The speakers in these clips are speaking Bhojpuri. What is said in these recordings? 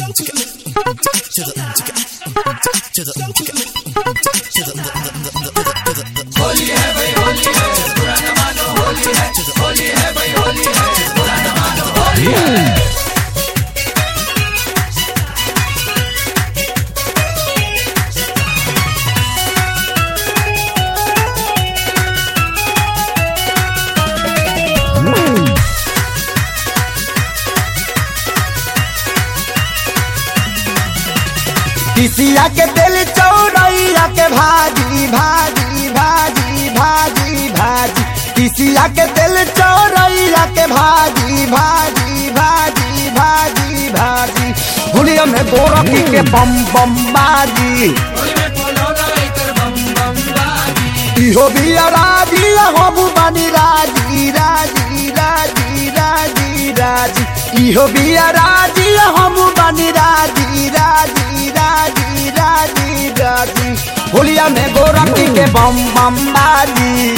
किसिया के दिल चौरैया के भाजी भाजी भाजी भाजी भाजी किसिया के दिल चौरैया के भाजी भाजी भाजी भाजी भाजी हुलिया में गोरखी के बम बम बाजी इहो भी राजी हम बनी राजी राजी राजी राजी राजी इहो भी राजी हम बनी राजी राजी राजी राजी राजी होलिया में गोरखी के बम बम बाजी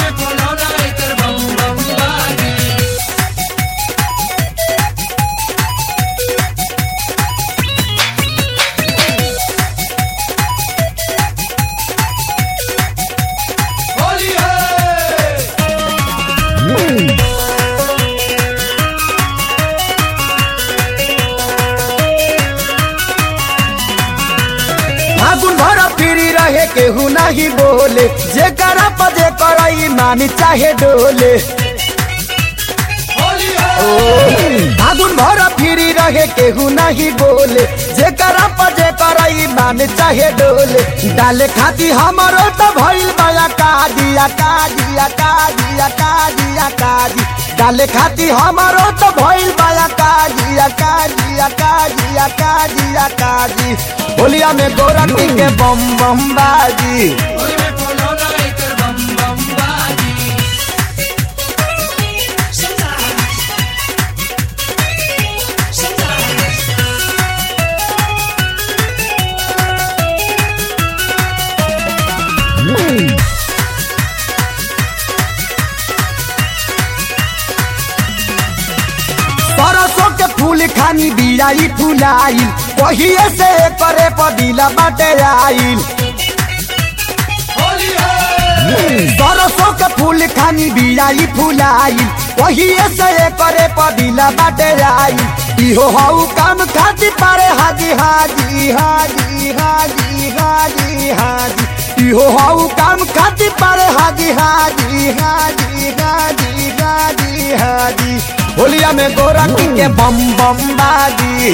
फागुन भर फिरी रहे केहू नहीं बोले जे करा पजे करई मानी चाहे डोले फागुन भर फिरी रहे केहू नहीं बोले जे करा पजे करई मानी चाहे डोले डाले खाती हमरो तो भइल बया कादिया कादिया कादिया कादिया कादी डाले खाती हमारो तो भइल बया कादिया कादिया कादिया कादिया कादी होलिया में गोरखी के बम बम बाजी सरसों के फूल खानी बियाई फुलाइल पहिए से करे पदिला बाटे आइल सरसों के फूल खानी बियाई फुलाइल पहिए से करे पदिला बाटे आइल इहो हऊ काम खाती पारे हाजी हाजी हाजी हाजी हाजी हाजी इहो हऊ काम खाती पारे हाजी हाजी हाजी हाजी हाजी हाजी होलिया में गोरखी के बम बम बाजी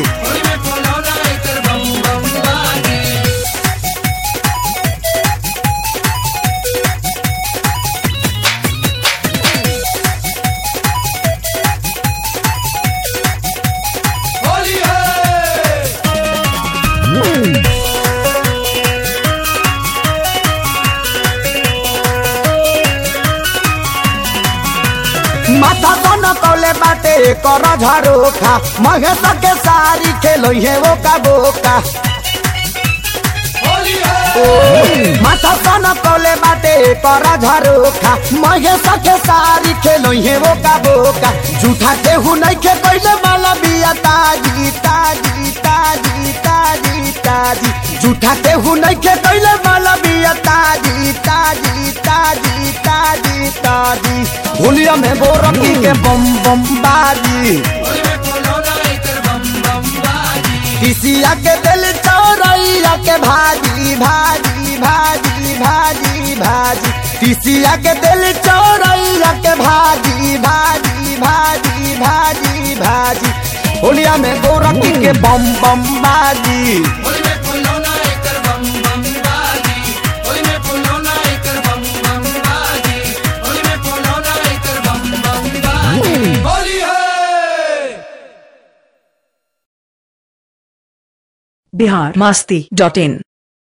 माथा तो न कौले बाटे कर झरोखा महेश के सारी खेलो है वो का बोका माथा तो न कौले बाटे कर झरोखा महेश के सारी खेलो है वो का बोका झूठा केहू नहीं खे कैले माला बिया ताजी ताजी ताजी ताजी ताजी झूठा केहू नहीं खे कैले माला बिया ताजी ताजी ताजी ताजी ताजी होलिया में गोरखी के बम बम बाजी किसिया के दिल चौरैया के भाजी भाजी भाजी भाजी भाजी किसिया के दिल चौरैया के भाजी भाजी भाजी भाजी भाजी होलिया में गोरखी के बम बम बाजी बिहार मस्ती डॉट इन